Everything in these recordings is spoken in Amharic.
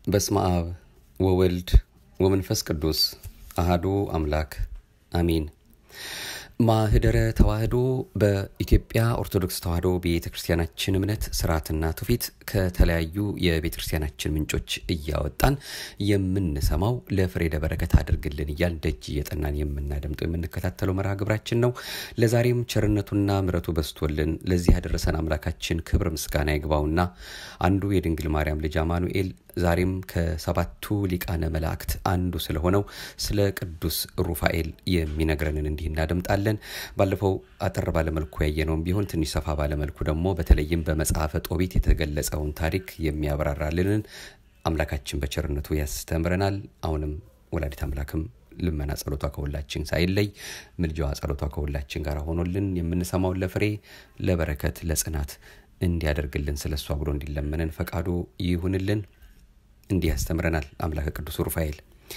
በስመ አብ ወወልድ ወመንፈስ ቅዱስ አሃዱ አምላክ አሚን። ማህደረ ተዋህዶ በኢትዮጵያ ኦርቶዶክስ ተዋህዶ ቤተ ክርስቲያናችን እምነት ስርዓትና ትውፊት ከተለያዩ የቤተ ክርስቲያናችን ምንጮች እያወጣን የምንሰማው ለፍሬ ለበረከት አድርግልን እያል ደጅ እየጠናን የምናደምጠው የምንከታተለው መርሃ ግብራችን ነው። ለዛሬም ቸርነቱና ምረቱ በስቶልን ለዚህ ያደረሰን አምላካችን ክብር ምስጋና ይግባውና አንዱ የድንግል ማርያም ልጅ አማኑኤል ዛሬም ከሰባቱ ሊቃነ መላእክት አንዱ ስለሆነው ስለ ቅዱስ ሩፋኤል የሚነግረንን እንዲህ እናደምጣለን። ባለፈው አጠር ባለመልኩ ያየነውም ቢሆን ትንሽ ሰፋ ባለመልኩ ደግሞ በተለይም በመጽሐፈ ጦቢት የተገለጸውን ታሪክ የሚያብራራልንን አምላካችን በቸርነቱ ያስተምረናል። አሁንም ወላዲት አምላክም ልመና ጸሎቷ ከሁላችን ሳይለይ ምልጃዋ ጸሎቷ ከሁላችን ጋር ሆኖልን የምንሰማውን ለፍሬ ለበረከት ለጽናት እንዲያደርግልን ስለ እሷ ብሎ እንዲለመነን ፈቃዱ ይሁንልን። እንዲህ ያስተምረናል አምላከ ቅዱስ ሩፋኤል።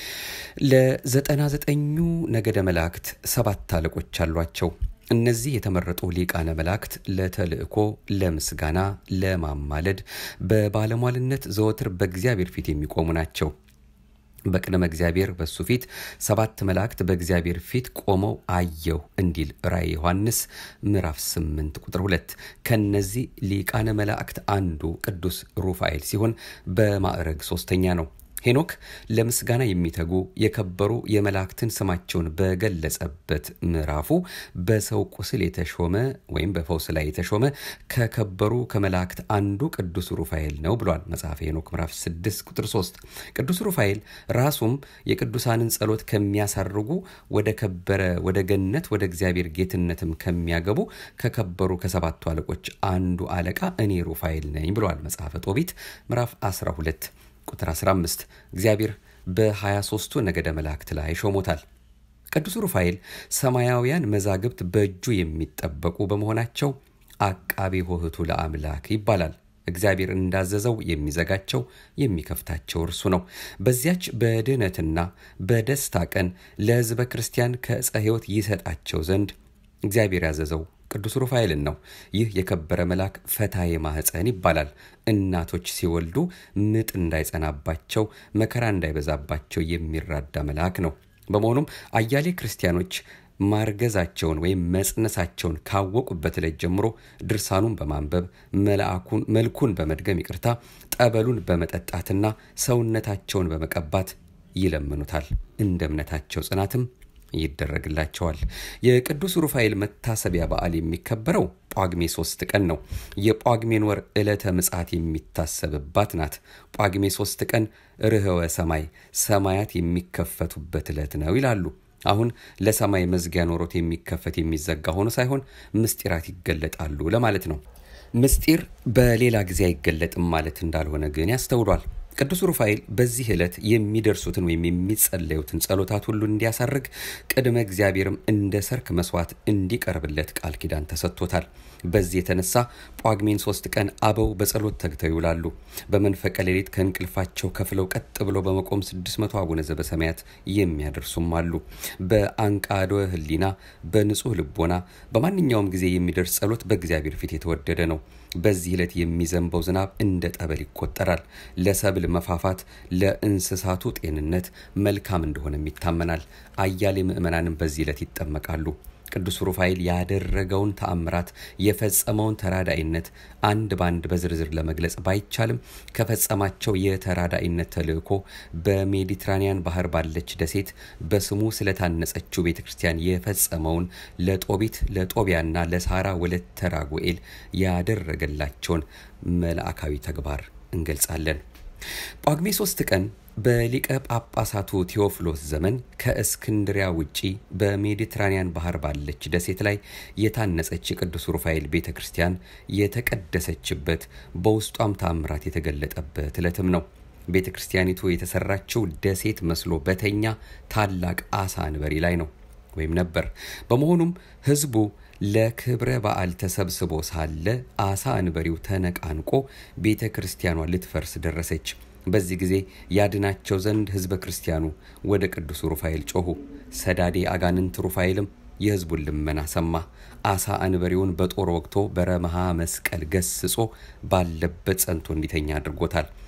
ለዘጠና ዘጠኙ ነገደ መላእክት ሰባት አለቆች አሏቸው። እነዚህ የተመረጡ ሊቃነ መላእክት ለተልእኮ፣ ለምስጋና፣ ለማማለድ በባለሟልነት ዘወትር በእግዚአብሔር ፊት የሚቆሙ ናቸው። በቅድመ እግዚአብሔር በሱ ፊት ሰባት መላእክት በእግዚአብሔር ፊት ቆመው አየሁ እንዲል ራእይ ዮሐንስ ምዕራፍ 8 ቁጥር 2። ከነዚህ ሊቃነ መላእክት አንዱ ቅዱስ ሩፋኤል ሲሆን በማዕረግ ሶስተኛ ነው። ሄኖክ ለምስጋና የሚተጉ የከበሩ የመላእክትን ስማቸውን በገለጸበት ምዕራፉ በሰው ቁስል የተሾመ ወይም በፈውስ ላይ የተሾመ ከከበሩ ከመላእክት አንዱ ቅዱስ ሩፋኤል ነው ብሏል። መጽሐፈ ሄኖክ ምዕራፍ 6 ቁጥር 3። ቅዱስ ሩፋኤል ራሱም የቅዱሳንን ጸሎት ከሚያሳርጉ ወደ ከበረ ወደ ገነት ወደ እግዚአብሔር ጌትነትም ከሚያገቡ ከከበሩ ከሰባቱ አለቆች አንዱ አለቃ እኔ ሩፋኤል ነኝ ብሏል። መጽሐፈ ጦቢት ምዕራፍ 12 ቁጥር 15 እግዚአብሔር በ23ቱ ነገደ መላእክት ላይ ሾሞታል። ቅዱስ ሩፋኤል ሰማያውያን መዛግብት በእጁ የሚጠበቁ በመሆናቸው አቃቤ ሆህቱ ለአምላክ ይባላል። እግዚአብሔር እንዳዘዘው የሚዘጋቸው የሚከፍታቸው እርሱ ነው። በዚያች በድህነትና በደስታ ቀን ለሕዝበ ክርስቲያን ከዕፀ ሕይወት ይሰጣቸው ዘንድ እግዚአብሔር ያዘዘው ቅዱስ ሩፋኤልን ነው። ይህ የከበረ መልአክ ፈታዬ ማህፀን ይባላል። እናቶች ሲወልዱ ምጥ እንዳይጸናባቸው፣ መከራ እንዳይበዛባቸው የሚራዳ መልአክ ነው። በመሆኑም አያሌ ክርስቲያኖች ማርገዛቸውን ወይም መጽነሳቸውን ካወቁበት ዕለት ጀምሮ ድርሳኑን በማንበብ መልኩን በመድገም ይቅርታ፣ ጠበሉን በመጠጣትና ሰውነታቸውን በመቀባት ይለምኑታል። እንደ እምነታቸው ጽናትም ይደረግላቸዋል። የቅዱስ ሩፋኤል መታሰቢያ በዓል የሚከበረው ጳጉሜ ሶስት ቀን ነው። የጳጉሜን ወር ዕለተ ምጽአት የሚታሰብባት ናት። ጳጉሜ ሶስት ቀን ርኅወ ሰማይ ሰማያት የሚከፈቱበት ዕለት ነው ይላሉ። አሁን ለሰማይ መዝጊያ ኖሮት የሚከፈት የሚዘጋ ሆኖ ሳይሆን ምስጢራት ይገለጣሉ ለማለት ነው። ምስጢር በሌላ ጊዜ አይገለጥም ማለት እንዳልሆነ ግን ያስተውሏል። ቅዱስ ሩፋኤል በዚህ ዕለት የሚደርሱትን ወይም የሚጸለዩትን ጸሎታት ሁሉ እንዲያሳርግ ቅድመ እግዚአብሔርም እንደ ሰርክ መስዋዕት እንዲቀርብለት ቃል ኪዳን ተሰጥቶታል። በዚህ የተነሳ ጳጉሜን ሶስት ቀን አበው በጸሎት ተግተው ይውላሉ። በመንፈቀ ሌሊት ከእንቅልፋቸው ከፍለው ቀጥ ብለው በመቆም ስድስት መቶ አቡነ ዘበሰማያት የሚያደርሱም አሉ። በአንቃዶ ሕሊና በንጹህ ልቦና በማንኛውም ጊዜ የሚደርስ ጸሎት በእግዚአብሔር ፊት የተወደደ ነው። በዚህ ዕለት የሚዘንበው ዝናብ እንደ ጠበል ይቆጠራል። ለሰብል መፋፋት፣ ለእንስሳቱ ጤንነት መልካም እንደሆነም ይታመናል። አያሌ ምዕመናንም በዚህ ዕለት ይጠመቃሉ። ቅዱስ ሩፋኤል ያደረገውን ተአምራት የፈጸመውን ተራዳኢነት አንድ ባንድ በዝርዝር ለመግለጽ ባይቻልም ከፈጸማቸው የተራዳኢነት ተልእኮ በሜዲትራኒያን ባህር ባለች ደሴት በስሙ ስለታነጸችው ቤተ ክርስቲያን የፈጸመውን ለጦቢት ለጦቢያና ለሳራ ወለተ ራጉኤል ያደረገላቸውን መልአካዊ ተግባር እንገልጻለን። ጳጉሜ ሶስት ቀን በሊቀ ጳጳሳቱ ቴዎፍሎስ ዘመን ከእስክንድሪያ ውጪ በሜዲትራኒያን ባህር ባለች ደሴት ላይ የታነጸች የቅዱስ ሩፋኤል ቤተ ክርስቲያን የተቀደሰችበት በውስጧም ታምራት የተገለጠበት ዕለትም ነው። ቤተ ክርስቲያኒቱ የተሰራችው ደሴት መስሎ በተኛ ታላቅ አሳ አንበሪ ላይ ነው ወይም ነበር። በመሆኑም ሕዝቡ ለክብረ በዓል ተሰብስቦ ሳለ አሳ አንበሪው ተነቃንቆ ቤተ ክርስቲያኗ ልትፈርስ ደረሰች። በዚህ ጊዜ ያድናቸው ዘንድ ሕዝበ ክርስቲያኑ ወደ ቅዱስ ሩፋኤል ጮኹ። ሰዳዴ አጋንንት ሩፋኤልም የሕዝቡን ልመና ሰማ። አሳ አንበሪውን በጦር ወግቶ በረመሃ መስቀል ገስጾ ባለበት ጸንቶ እንዲተኛ አድርጎታል።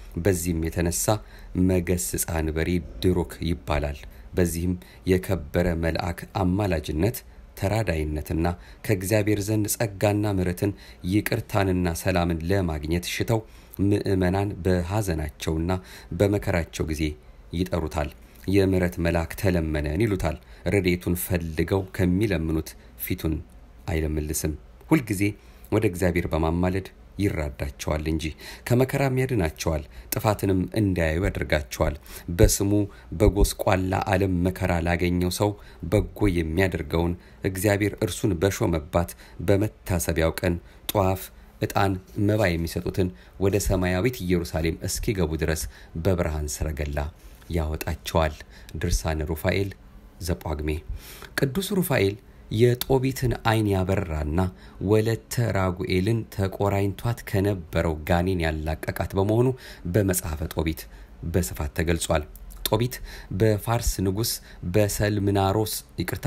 በዚህም የተነሳ መገስጻ አንበሪ ድሩክ ይባላል። በዚህም የከበረ መልአክ አማላጅነት ተራዳይነትና ከእግዚአብሔር ዘንድ ጸጋና ምሕረትን ይቅርታንና ሰላምን ለማግኘት ሽተው ምዕመናን በሐዘናቸውና በመከራቸው ጊዜ ይጠሩታል። የምሕረት መልአክ ተለመነን ይሉታል። ረድኤቱን ፈልገው ከሚለምኑት ፊቱን አይለምልስም። ሁልጊዜ ወደ እግዚአብሔር በማማለድ ይራዳቸዋል እንጂ ከመከራም ያድናቸዋል። ጥፋትንም እንዳያዩ ያደርጋቸዋል። በስሙ በጎስቋላ ዓለም መከራ ላገኘው ሰው በጎ የሚያደርገውን እግዚአብሔር እርሱን በሾመባት በመታሰቢያው ቀን ጧፍ፣ ዕጣን፣ መባ የሚሰጡትን ወደ ሰማያዊት ኢየሩሳሌም እስኪገቡ ድረስ በብርሃን ሰረገላ ያወጣቸዋል። ድርሳነ ሩፋኤል ዘጳግሜ ቅዱስ ሩፋኤል የጦቢትን ዓይን ያበራና ወለተ ራጉኤልን ተቆራኝቷት ከነበረው ጋኔን ያላቀቃት በመሆኑ በመጽሐፈ ጦቢት በስፋት ተገልጿል። ጦቢት በፋርስ ንጉሥ በሰልምናሮስ ይቅርታ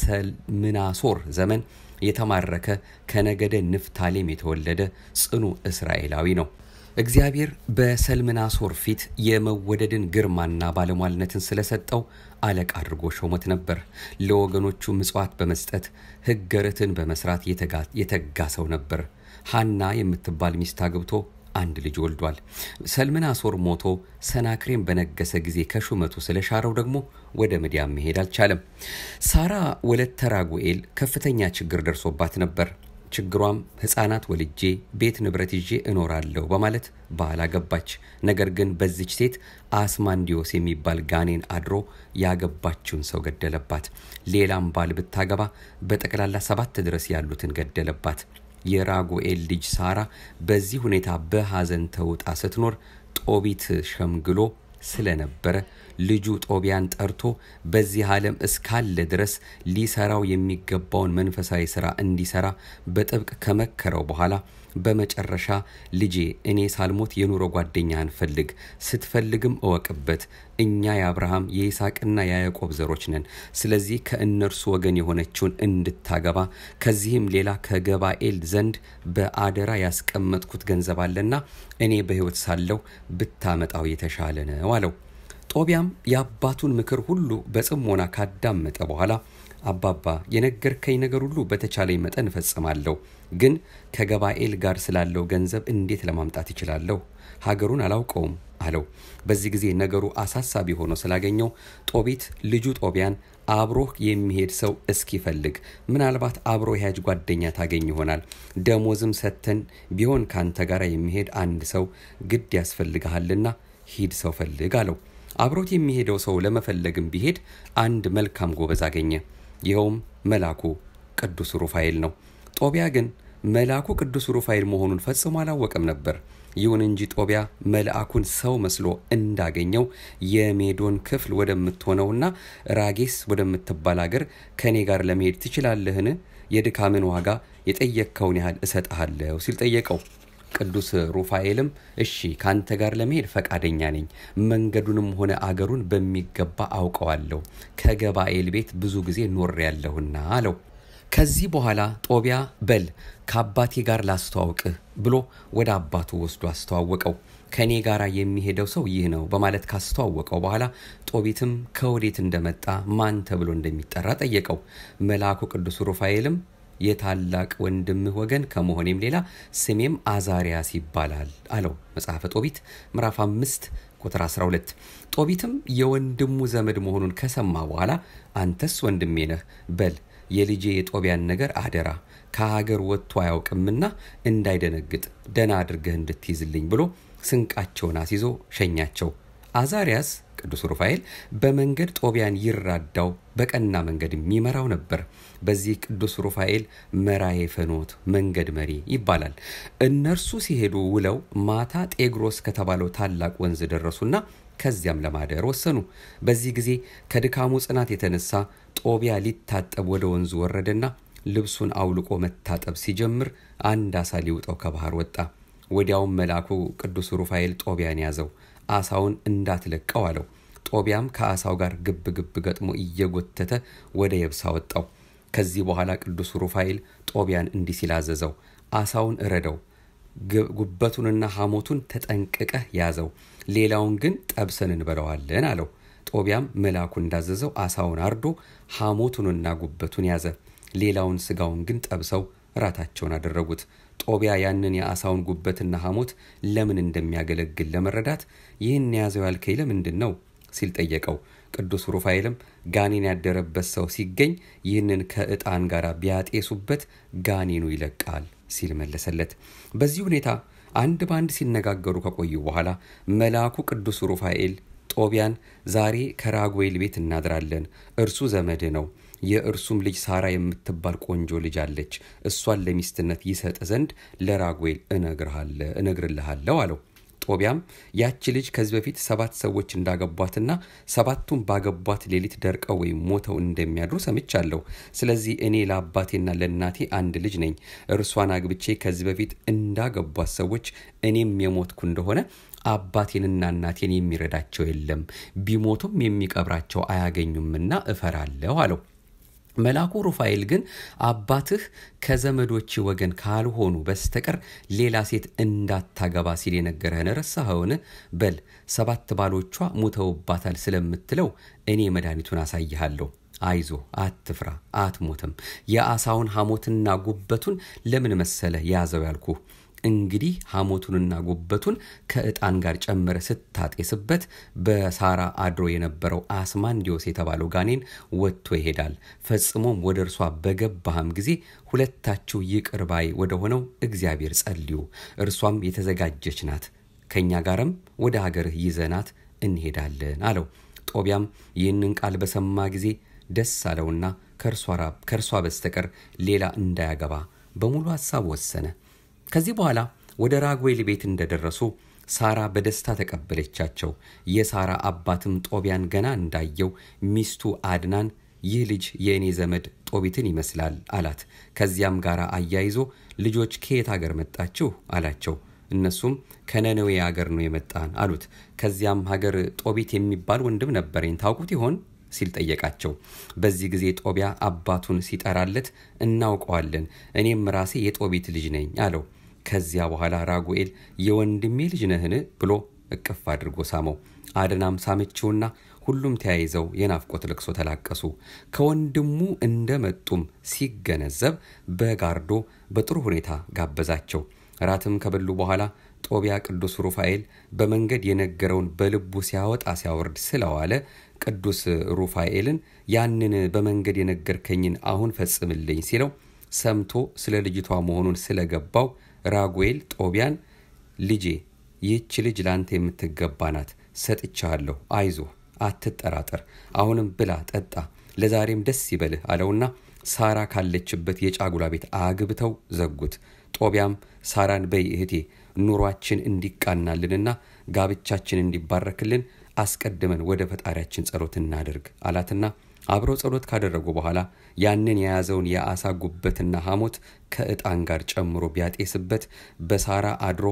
በሰልምናሶር ዘመን የተማረከ ከነገደ ንፍታሌም የተወለደ ጽኑ እስራኤላዊ ነው። እግዚአብሔር በሰልምናሶር ፊት የመወደድን ግርማና ባለሟልነትን ስለሰጠው አለቃ አድርጎ ሾሞት ነበር። ለወገኖቹ ምጽዋት በመስጠት ሕገ ርትን በመስራት የተጋ ሰው ነበር። ሐና የምትባል ሚስት አግብቶ አንድ ልጅ ወልዷል። ሰልምናሶር ሞቶ ሰናክሬም በነገሰ ጊዜ ከሹመቱ ስለሻረው ደግሞ ወደ ምድያም መሄድ አልቻለም። ሳራ ወለተ ራጉኤል ከፍተኛ ችግር ደርሶባት ነበር። ችግሯም ሕፃናት ወልጄ ቤት ንብረት ይዤ እኖራለሁ በማለት ባል አገባች። ነገር ግን በዚች ሴት አስማንዲዮስ የሚባል ጋኔን አድሮ ያገባችውን ሰው ገደለባት። ሌላም ባል ብታገባ በጠቅላላ ሰባት ድረስ ያሉትን ገደለባት። የራጉኤል ልጅ ሳራ በዚህ ሁኔታ በሐዘን ተውጣ ስትኖር ጦቢት ሸምግሎ ስለነበረ ልጁ ጦቢያን ጠርቶ በዚህ ዓለም እስካለ ድረስ ሊሰራው የሚገባውን መንፈሳዊ ሥራ እንዲሰራ በጥብቅ ከመከረው በኋላ በመጨረሻ ልጄ እኔ ሳልሞት የኑሮ ጓደኛህን ፈልግ፣ ስትፈልግም እወቅበት። እኛ የአብርሃም የይስሐቅና የያዕቆብ ዘሮች ነን። ስለዚህ ከእነርሱ ወገን የሆነችውን እንድታገባ ከዚህም ሌላ ከገባኤል ዘንድ በአደራ ያስቀመጥኩት ገንዘብ አለና እኔ በሕይወት ሳለሁ ብታመጣው የተሻለ ነው አለው። ጦቢያም የአባቱን ምክር ሁሉ በጽሞና ካዳመጠ በኋላ አባባ የነገርከኝ ነገር ሁሉ በተቻለኝ መጠን እፈጽማለሁ፣ ግን ከገባኤል ጋር ስላለው ገንዘብ እንዴት ለማምጣት ይችላለሁ? ሀገሩን አላውቀውም አለው። በዚህ ጊዜ ነገሩ አሳሳቢ ሆኖ ስላገኘው ጦቢት ልጁ ጦቢያን አብሮህ የሚሄድ ሰው እስኪፈልግ ምናልባት አብሮ ያጅ ጓደኛ ታገኝ ይሆናል። ደሞዝም ሰጥተን ቢሆን ካንተ ጋር የሚሄድ አንድ ሰው ግድ ያስፈልግሃልና ሂድ ሰው ፈልግ አለው። አብሮት የሚሄደው ሰው ለመፈለግም ቢሄድ አንድ መልካም ጎበዝ አገኘ። ይኸውም መልአኩ ቅዱስ ሩፋኤል ነው። ጦቢያ ግን መልአኩ ቅዱስ ሩፋኤል መሆኑን ፈጽሞ አላወቀም ነበር። ይሁን እንጂ ጦቢያ መልአኩን ሰው መስሎ እንዳገኘው የሜዶን ክፍል ወደምትሆነውና ራጌስ ወደምትባል አገር ከእኔ ጋር ለመሄድ ትችላለህን? የድካምን ዋጋ የጠየቅከውን ያህል እሰጥሃለሁ ሲል ጠየቀው። ቅዱስ ሩፋኤልም እሺ ካንተ ጋር ለመሄድ ፈቃደኛ ነኝ፣ መንገዱንም ሆነ አገሩን በሚገባ አውቀዋለሁ፣ ከገባኤል ቤት ብዙ ጊዜ ኖሬያለሁና አለው። ከዚህ በኋላ ጦቢያ በል ከአባቴ ጋር ላስተዋውቅህ ብሎ ወደ አባቱ ወስዶ አስተዋወቀው። ከእኔ ጋር የሚሄደው ሰው ይህ ነው በማለት ካስተዋወቀው በኋላ ጦቢትም ከወዴት እንደመጣ ማን ተብሎ እንደሚጠራ ጠየቀው። መልአኩ ቅዱስ ሩፋኤልም የታላቅ ወንድምህ ወገን ከመሆኔም ሌላ ስሜም አዛሪያስ ይባላል አለው። መጽሐፈ ጦቢት ምዕራፍ አምስት ቁጥር 12 ጦቢትም የወንድሙ ዘመድ መሆኑን ከሰማ በኋላ አንተስ ወንድሜ ነህ፣ በል የልጄ የጦቢያን ነገር አደራ ከሀገር ወጥቶ አያውቅምና እንዳይደነግጥ ደና አድርገህ እንድትይዝልኝ ብሎ ስንቃቸውን አስይዞ ሸኛቸው። አዛሪያስ ቅዱስ ሩፋኤል በመንገድ ጦቢያን ይራዳው በቀና መንገድ የሚመራው ነበር። በዚህ ቅዱስ ሩፋኤል መራሄ ፈኖት መንገድ መሪ ይባላል። እነርሱ ሲሄዱ ውለው ማታ ጤግሮስ ከተባለው ታላቅ ወንዝ ደረሱና ከዚያም ለማደር ወሰኑ። በዚህ ጊዜ ከድካሙ ጽናት የተነሳ ጦቢያ ሊታጠብ ወደ ወንዙ ወረደና ልብሱን አውልቆ መታጠብ ሲጀምር አንድ አሳ ሊውጠው ከባህር ወጣ። ወዲያውም መልአኩ ቅዱስ ሩፋኤል ጦቢያን ያዘው፣ አሳውን እንዳትለቀው አለው። ጦቢያም ከአሳው ጋር ግብ ግብ ገጥሞ እየጎተተ ወደ የብስ አወጣው። ከዚህ በኋላ ቅዱስ ሩፋኤል ጦቢያን እንዲህ ሲል አዘዘው፣ አሳውን እረደው፣ ጉበቱንና ሐሞቱን ተጠንቅቀህ ያዘው፣ ሌላውን ግን ጠብሰን እንበለዋለን አለው። ጦቢያም መልአኩ እንዳዘዘው አሳውን አርዶ ሐሞቱንና ጉበቱን ያዘ። ሌላውን ስጋውን ግን ጠብሰው ራታቸውን አደረጉት። ጦቢያ ያንን የአሳውን ጉበትና ሐሞት ለምን እንደሚያገለግል ለመረዳት ይህን የያዘው ያልከኝ ለምንድን ነው ሲል ጠየቀው። ቅዱስ ሩፋኤልም ጋኔን ያደረበት ሰው ሲገኝ ይህንን ከዕጣን ጋር ቢያጤሱበት ጋኔኑ ይለቃል ሲል መለሰለት። በዚህ ሁኔታ አንድ በአንድ ሲነጋገሩ ከቆዩ በኋላ መልአኩ ቅዱስ ሩፋኤል ጦቢያን ዛሬ ከራጉኤል ቤት እናድራለን፣ እርሱ ዘመድ ነው። የእርሱም ልጅ ሳራ የምትባል ቆንጆ ልጅ አለች። እሷን ለሚስትነት ይሰጥ ዘንድ ለራጉኤል እነግርልሃለሁ አለው። ጦቢያም ያቺ ልጅ ከዚህ በፊት ሰባት ሰዎች እንዳገቧትና ሰባቱም ባገቧት ሌሊት ደርቀው ወይም ሞተው እንደሚያድሩ ሰምቻለሁ። ስለዚህ እኔ ለአባቴና ለእናቴ አንድ ልጅ ነኝ። እርሷን አግብቼ ከዚህ በፊት እንዳገቧት ሰዎች እኔም የሞትኩ እንደሆነ አባቴንና እናቴን የሚረዳቸው የለም፣ ቢሞቱም የሚቀብራቸው አያገኙምና እፈራለሁ አለው። መልአኩ ሩፋኤል ግን አባትህ ከዘመዶች ወገን ካልሆኑ በስተቀር ሌላ ሴት እንዳታገባ ሲል የነገረህን ረሳኸውን? በል ሰባት ባሎቿ ሙተውባታል ስለምትለው እኔ መድኃኒቱን አሳይሃለሁ። አይዞ፣ አትፍራ፣ አትሞትም። የአሳውን ሐሞትና ጉበቱን ለምን መሰለ ያዘው ያልኩህ እንግዲህ ሐሞቱንና ጉበቱን ከዕጣን ጋር ጨምረ ስታጤስበት በሳራ አድሮ የነበረው አስማንዲዮስ የተባለው ጋኔን ወጥቶ ይሄዳል። ፈጽሞም ወደ እርሷ በገባህም ጊዜ ሁለታችሁ ይቅር ባይ ወደ ሆነው እግዚአብሔር ጸልዩ። እርሷም የተዘጋጀች ናት። ከእኛ ጋርም ወደ ሀገርህ ይዘናት እንሄዳለን አለው። ጦቢያም ይህንን ቃል በሰማ ጊዜ ደስ አለውና ከእርሷ በስተቀር ሌላ እንዳያገባ በሙሉ ሐሳብ ወሰነ። ከዚህ በኋላ ወደ ራጉኤል ቤት እንደደረሱ ሳራ በደስታ ተቀበለቻቸው። የሳራ አባትም ጦቢያን ገና እንዳየው ሚስቱ አድናን ይህ ልጅ የእኔ ዘመድ ጦቢትን ይመስላል አላት። ከዚያም ጋር አያይዞ ልጆች ከየት አገር መጣችሁ አላቸው። እነሱም ከነነዌ አገር ነው የመጣን አሉት። ከዚያም ሀገር ጦቢት የሚባል ወንድም ነበረኝ ታውቁት ይሆን ሲል ጠየቃቸው። በዚህ ጊዜ ጦቢያ አባቱን ሲጠራለት እናውቀዋለን፣ እኔም ራሴ የጦቢት ልጅ ነኝ አለው። ከዚያ በኋላ ራጉኤል የወንድሜ ልጅ ነህን ብሎ እቅፍ አድርጎ ሳመው። አድናም ሳመችውና ሁሉም ተያይዘው የናፍቆት ልቅሶ ተላቀሱ። ከወንድሙ እንደመጡም ሲገነዘብ በጋርዶ በጥሩ ሁኔታ ጋበዛቸው። ራትም ከበሉ በኋላ ጦቢያ ቅዱስ ሩፋኤል በመንገድ የነገረውን በልቡ ሲያወጣ ሲያወርድ ስለዋለ ቅዱስ ሩፋኤልን ያንን በመንገድ የነገርከኝን አሁን ፈጽምልኝ ሲለው ሰምቶ ስለ ልጅቷ መሆኑን ስለገባው ራጉኤል ጦቢያን ልጄ ይህች ልጅ ለአንተ የምትገባ ናት፣ ሰጥቻለሁ፣ አይዞህ፣ አትጠራጠር፣ አሁንም ብላ ጠጣ፣ ለዛሬም ደስ ይበልህ አለውና ሳራ ካለችበት የጫጉላ ቤት አግብተው ዘጉት። ጦቢያም ሳራን በይ እህቴ ኑሯችን እንዲቃናልንና ጋብቻችን እንዲባረክልን አስቀድመን ወደ ፈጣሪያችን ጸሎት እናድርግ አላትና አብረው ጸሎት ካደረጉ በኋላ ያንን የያዘውን የአሳ ጉበትና ሐሞት ከዕጣን ጋር ጨምሮ ቢያጤስበት በሳራ አድሮ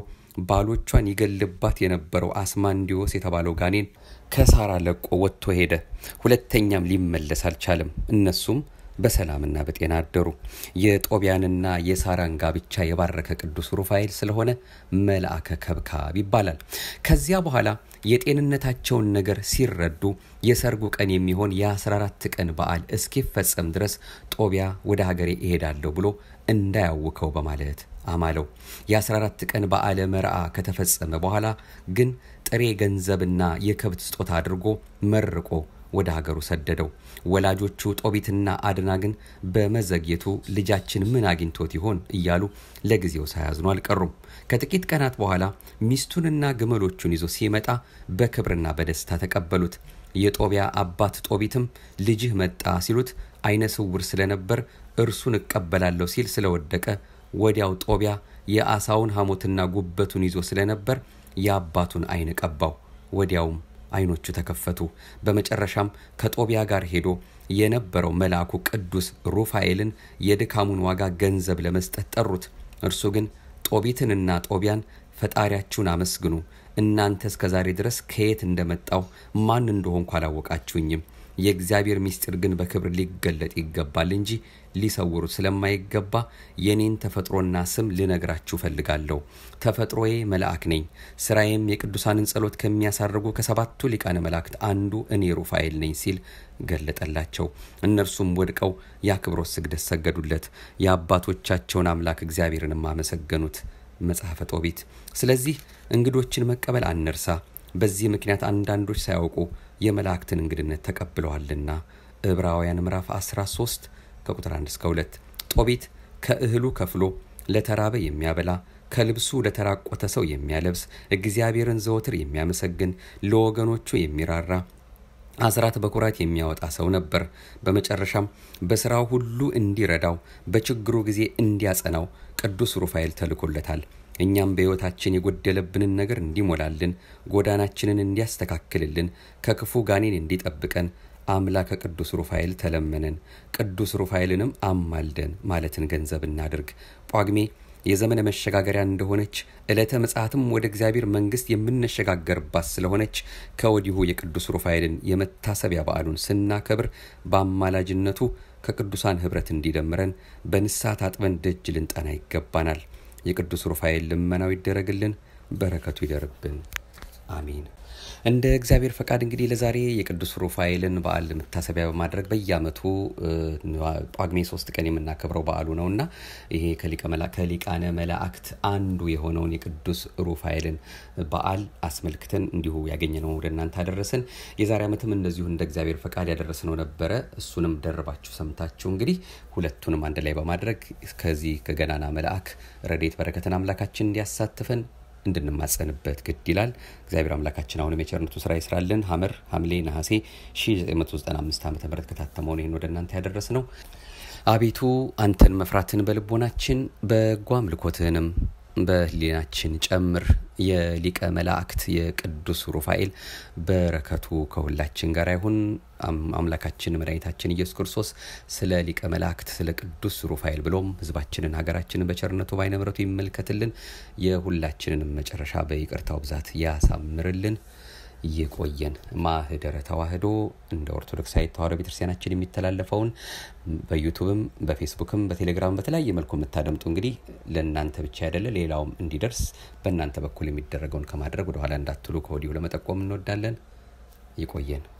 ባሎቿን ይገልባት የነበረው አስማንዲዮስ የተባለው ጋኔን ከሳራ ለቆ ወጥቶ ሄደ። ሁለተኛም ሊመለስ አልቻለም። እነሱም በሰላምና በጤና አደሩ። የጦቢያንና የሳራን ጋብቻ የባረከ ቅዱስ ሩፋኤል ስለሆነ መልአከ ከብካብ ይባላል። ከዚያ በኋላ የጤንነታቸውን ነገር ሲረዱ የሰርጉ ቀን የሚሆን የ14 ቀን በዓል እስኪፈጸም ድረስ ጦቢያ ወደ ሀገሬ እሄዳለሁ ብሎ እንዳያውከው በማለት አማለው። የ14 ቀን በዓለ መርዓ ከተፈጸመ በኋላ ግን ጥሬ ገንዘብና የከብት ስጦታ አድርጎ መርቆ ወደ ሀገሩ ሰደደው። ወላጆቹ ጦቢትና አድና ግን በመዘግየቱ ልጃችን ምን አግኝቶት ይሆን እያሉ ለጊዜው ሳያዝኑ አልቀሩም። ከጥቂት ቀናት በኋላ ሚስቱንና ግመሎቹን ይዞ ሲመጣ በክብርና በደስታ ተቀበሉት። የጦቢያ አባት ጦቢትም ልጅህ መጣ ሲሉት አይነ ስውር ስለነበር እርሱን እቀበላለሁ ሲል ስለወደቀ ወዲያው ጦቢያ የአሳውን ሐሞትና ጉበቱን ይዞ ስለነበር የአባቱን አይን ቀባው። ወዲያውም አይኖቹ ተከፈቱ። በመጨረሻም ከጦቢያ ጋር ሄዶ የነበረው መልአኩ ቅዱስ ሩፋኤልን የድካሙን ዋጋ ገንዘብ ለመስጠት ጠሩት። እርሱ ግን ጦቢትንና ጦቢያን ፈጣሪያችሁን አመስግኑ፣ እናንተ እስከ ዛሬ ድረስ ከየት እንደመጣው ማን እንደሆንኩ አላወቃችሁኝም። የእግዚአብሔር ምስጢር ግን በክብር ሊገለጥ ይገባል እንጂ ሊሰውሩት ስለማይገባ የኔን ተፈጥሮና ስም ልነግራችሁ ፈልጋለሁ። ተፈጥሮዬ መልአክ ነኝ። ስራዬም የቅዱሳንን ጸሎት ከሚያሳርጉ ከሰባቱ ሊቃነ መላእክት አንዱ እኔ ሩፋኤል ነኝ ሲል ገለጠላቸው። እነርሱም ወድቀው የአክብሮት ስግደት ሰገዱለት። የአባቶቻቸውን አምላክ እግዚአብሔርንም አመሰገኑት። መጽሐፈ ጦቢት። ስለዚህ እንግዶችን መቀበል አንርሳ። በዚህ ምክንያት አንዳንዶች ሳያውቁ የመላእክትን እንግድነት ተቀብለዋልና። ዕብራውያን ምዕራፍ 13 ከቁጥር 1 እስከ 2። ጦቢት ከእህሉ ከፍሎ ለተራበ የሚያበላ ከልብሱ ለተራቆተ ሰው የሚያለብስ እግዚአብሔርን ዘወትር የሚያመሰግን ለወገኖቹ የሚራራ አስራት በኩራት የሚያወጣ ሰው ነበር። በመጨረሻም በስራው ሁሉ እንዲረዳው በችግሩ ጊዜ እንዲያጸናው ቅዱስ ሩፋኤል ተልኮለታል። እኛም በሕይወታችን የጎደለብንን ነገር እንዲሞላልን፣ ጎዳናችንን እንዲያስተካክልልን፣ ከክፉ ጋኔን እንዲጠብቀን አምላከ ቅዱስ ሩፋኤል ተለመነን። ቅዱስ ሩፋኤልንም አማልደን ማለትን ገንዘብ እናድርግ። ጳጉሜ የዘመነ መሸጋገሪያ እንደሆነች ዕለተ ምጽአትም ወደ እግዚአብሔር መንግሥት የምንሸጋገርባት ስለሆነች ከወዲሁ የቅዱስ ሩፋኤልን የመታሰቢያ በዓሉን ስናከብር በአማላጅነቱ ከቅዱሳን ኅብረት እንዲደምረን በንስሐ ታጥበን ደጅ ልንጠና ይገባናል። የቅዱስ ሩፋኤል ልመናው ይደረግልን፣ በረከቱ ይደርብን። አሚን። እንደ እግዚአብሔር ፈቃድ እንግዲህ ለዛሬ የቅዱስ ሩፋኤልን በዓል መታሰቢያ በማድረግ በየዓመቱ ጳጉሜ ሶስት ቀን የምናከብረው በዓሉ ነው እና ይሄ ከሊቃነ መላእክት አንዱ የሆነውን የቅዱስ ሩፋኤልን በዓል አስመልክተን እንዲሁ ያገኘነው ወደ እናንተ አደረስን። የዛሬ ዓመትም እንደዚሁ እንደ እግዚአብሔር ፈቃድ ያደረስነው ነበረ። እሱንም ደርባችሁ ሰምታችሁ እንግዲህ ሁለቱንም አንድ ላይ በማድረግ ከዚህ ከገናና መልአክ ረድኤት በረከትን አምላካችን እንዲያሳትፈን እንድንማጸንበት ግድ ይላል። እግዚአብሔር አምላካችን አሁንም የቸርነቱ ስራ ይስራልን። ሐመር ሐምሌ ነሐሴ 1995 ዓ ም ከታተመውን ይህን ወደ እናንተ ያደረስ ነው። አቤቱ አንተን መፍራትን በልቦናችን በጎ አምልኮትህንም በህሊናችን ጨምር። የሊቀ መላእክት የቅዱስ ሩፋኤል በረከቱ ከሁላችን ጋር ይሁን። አምላካችን መድኃኒታችን ኢየሱስ ክርስቶስ ስለ ሊቀ መላእክት ስለ ቅዱስ ሩፋኤል ብሎም ህዝባችንን ሀገራችንን በቸርነቱ በዓይነ ምሕረቱ ይመልከትልን። የሁላችንንም መጨረሻ በይቅርታው ብዛት ያሳምርልን። ይቆየን። ማህደረ ተዋህዶ እንደ ኦርቶዶክሳዊት ተዋህዶ ቤተክርስቲያናችን የሚተላለፈውን በዩቱብም በፌስቡክም በቴሌግራም በተለያየ መልኩ የምታደምጡ እንግዲህ ለእናንተ ብቻ አይደለ ሌላውም እንዲደርስ በእናንተ በኩል የሚደረገውን ከማድረግ ወደኋላ እንዳትሉ ከወዲሁ ለመጠቆም እንወዳለን። ይቆየን።